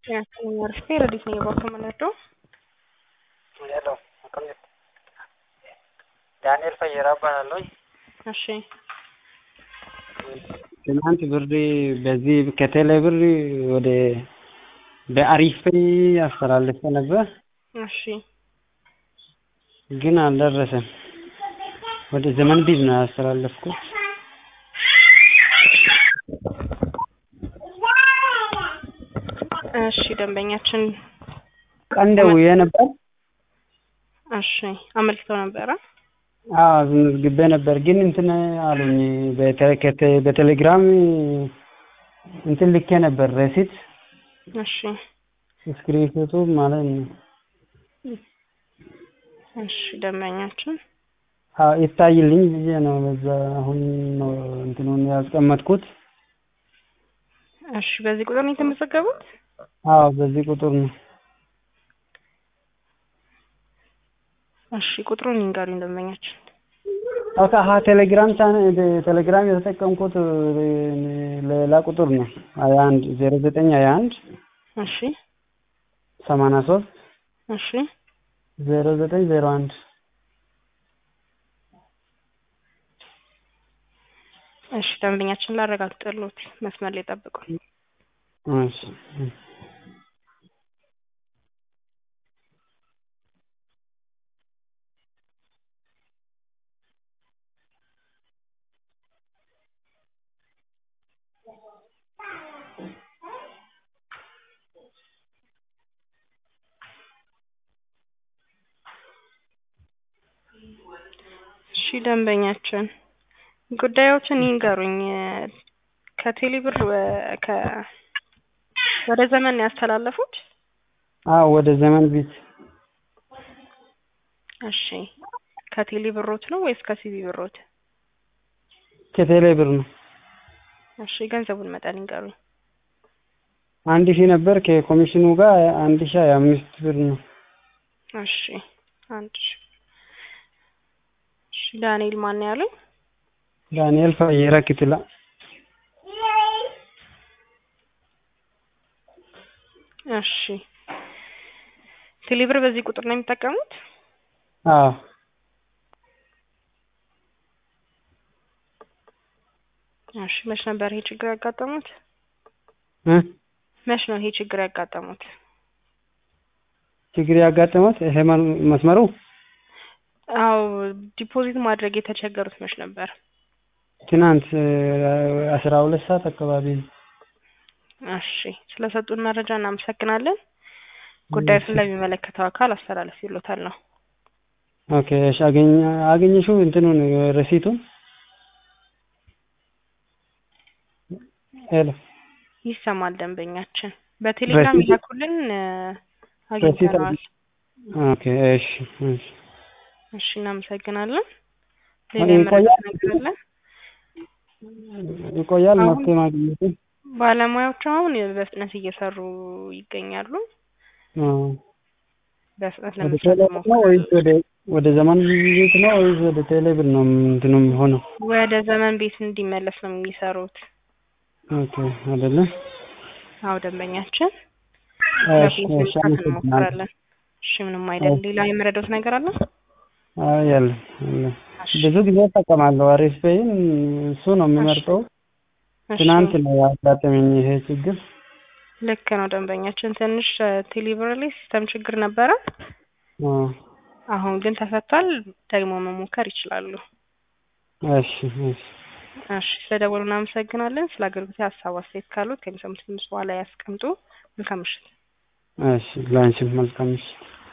አርፌ ረዲት ነው የባከው የምንወደው ሄሎ ዳንኤል ፈየራ እባላለሁ። እሺ ትናንት ብር በዚህ ከቴሌ ብር ወደ በአሪፍ አስተላልፈ ነበር፣ እሺ ግን አልደረሰም። ወደ ዘመን ቢዝ ነው ያስተላለፍኩት። እሺ ደንበኛችን ቀን ደውዬ ነበር። እሺ አመልክተው ነበረ። አዎ አስመዝግቤ ነበር፣ ግን እንትን አሉኝ በቴ- ከቴ- በቴሌግራም እንትን ልኬ ነበር ረሲት እሺ ስክሪንሾቱ ማለት ነው። እሺ ደንበኛችን አዎ ይታይልኝ ብዬ ነው በዛ አሁን ነው እንትኑን ያስቀመጥኩት። እሺ በዚህ ቁጥር ነው የተመዘገቡት? አዎ በዚህ ቁጥር ነው። እሺ ቁጥሩን ይንገሩኝ ደንበኛችን። ኦኬ አሀ ቴሌግራም ቻን ቴሌግራም የተጠቀምኩት ሌላ ቁጥር ነው። ሀያ አንድ ዜሮ ዘጠኝ ሀያ አንድ እሺ ሰማንያ ሶስት እሺ ዜሮ ዘጠኝ ዜሮ አንድ እሺ ደንበኛችን ላረጋግጥልዎት መስመር ላይ ጠብቁን። እሺ እሺ ደንበኛችን ጉዳዮችን ይንገሩኝ። ከቴሌ ብር ወ- ከ ወደ ዘመን ነው ያስተላለፉት? አዎ ወደ ዘመን ቢት እሺ ከቴሌ ብሮት ነው ወይስ ከሲቢ ብሮት? ከቴሌ ብር ነው። እሺ ገንዘቡን መጠን ይንገሩኝ። አንድ ሺህ ነበር ከኮሚሽኑ ጋር አንድ ሺህ ሀያ አምስት ብር ነው። እሺ አንድ ሺህ እሺ ዳንኤል ማን ነው ያሉኝ? ዳንኤል ፈየራ ክትላ እሺ ቴሌ ብር በዚህ ቁጥር ነው የሚጠቀሙት? አዎ እሺ መች ነበር ይሄ ችግር ያጋጠሙት? እ መች ነው ይሄ ችግር ያጋጠሙት? ችግር ያጋጠመት ይሄ መ- መስመሩ አዎ ዲፖዚት ማድረግ የተቸገሩት መች ነበር? ትናንት አስራ ሁለት ሰዓት አካባቢ ነው። እሺ ስለሰጡን መረጃ እናመሰግናለን። ጉዳዩን ለሚመለከተው አካል አስተላለፍ ይሎታል ነው። ኦኬ እሺ አገኘ አገኘሽው እንትኑን ረሲቱን ሄሎ ይሰማል ደንበኛችን በቴሌግራም ረሲት- ይላኩልን እ፣ አግኝተነዋል። ኦኬ እሺ እሺ እሺ እናመሰግናለን። አሁን ሌላ የመረጃ ይቆያል? ነገር አለ? ይቆያል አሁን- መፍትሄ ማግኘቱ ባለሙያዎቹ አሁን በፍጥነት እየሰሩ ይገኛሉ። አዎ። በፍጥነት ወደ ለመስራት ቴሌ ብር ነው ወይስ ወደ ወደ ዘመን ቤት ነው ወይስ ወደ ቴሌ ብር ነው እንትኑ የሚሆነው? ወደ ዘመን ቤት እንዲመለስ ነው የሚሰሩት። ኦኬ አይደለ? አዎ ደንበኛችን እሺ ለፊት እሺ መስራት አመሰግናለሁ። እንሞክራለን። እሺ ምንም አይደል። ሌላ የምረዳውት ነገር አለ? አዎ ያለ ያለ እሺ ብዙ ጊዜ እጠቀማለሁ። አሪፍ ፔይን እሱ ነው የምመርጠው። እሺ፣ ትናንት ነው ያጋጠመኝ ይሄ ችግር። ልክ ነው ደንበኛችን። ትንሽ ቴሌብር ላይ ሲስተም ችግር ነበረ። አዎ አሁን ግን ተፈቷል። ደግሞ መሞከር ይችላሉ። እሺ እሺ እሺ ስለደወሉ እናመሰግናለን። ስለ አገልግሎት ሀሳብ አስተያየት ካሉት ከሚሰሙት ድምጽ በኋላ ያስቀምጡ። መልካም ምሽት። እሺ ላንቺም መልካም ምሽት።